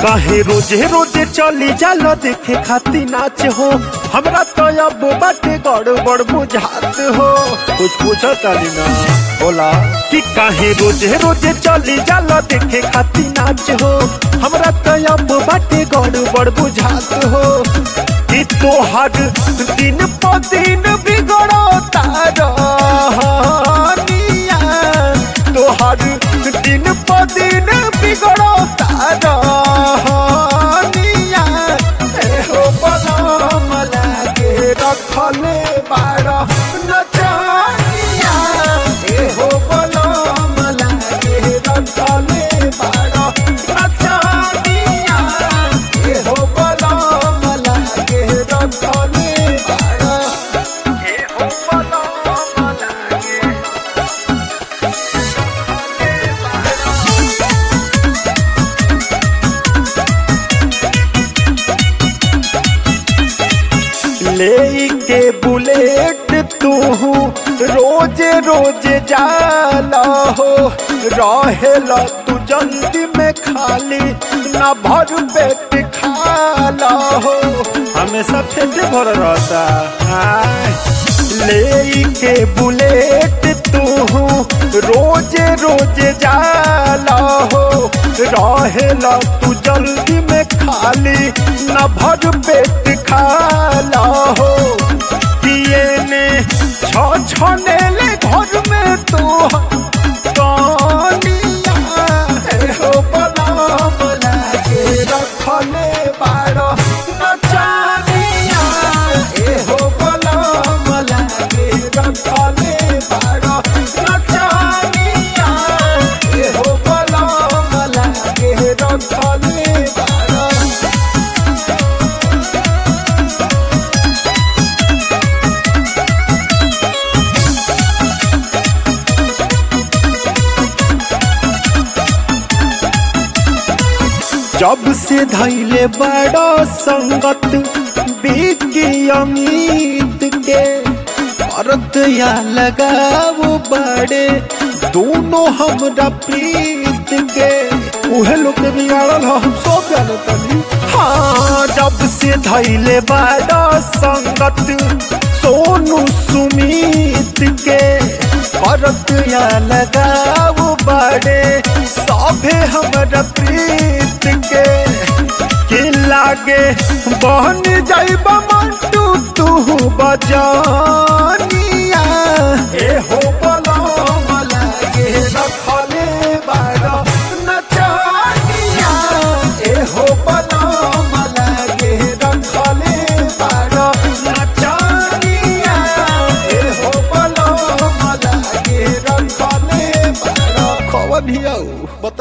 काहे रोजे रोजे चली जालो देखे खाती नाच हो हमरा तो अब बाटे गड़बड़ बुझात हो कुछ पूछो ताली ना बोला कि काहे रोजे रोजे चली जालो देखे खाती नाच हो हमरा तो अब बाटे गड़बड़ बुझात हो कि तोहर दिन प दिन बिगड़ो तारा तोहर दिन प दिन बिगड़ो तारा एहो बलम लागे रखले बाड़ नचनिया एहो बलम लागे रखले बाड़ नचनिया एहो बलम लागे रखले बाड़ एहो बलम लागे ले के बुलेट तू रोज रोज जाला हो रहेला तू जल्दी में खाली ना भर पेट खाला हो हमेशा पेट भर रहता आय। ले के बुलेट तू रोज रोज जाला हो रहेला तू जल्दी में खाली न भर पेट खाला हो पिए ने छ छने ले घर में तू कनिया एहो बलम लागे रखले बाड़ नचानिया एहो बलम लागे रखले बाड़ नचानिया एहो बलम लागे रखले बाड़ जब से धैले बड़ा संगत बिकी अमित के औरत या लगाओ बड़े दोनों हमरा प्रीत के उहे लोग के बिगाड़ल ह, हम सब जाने तनी हाँ जब से धैले बड़ा संगत सोनू सुमित के औरत या लगाओ बड़े सभे हमरा प्रीत के के लागे बहन जाइब मंटू तू बजानिया ए हो बलम लागे रखले बाड़ नचानिया ए हो बलम लागे रखले बाड़ नचानिया ए हो बलम लागे रखले बाड़ खबर भी आऊ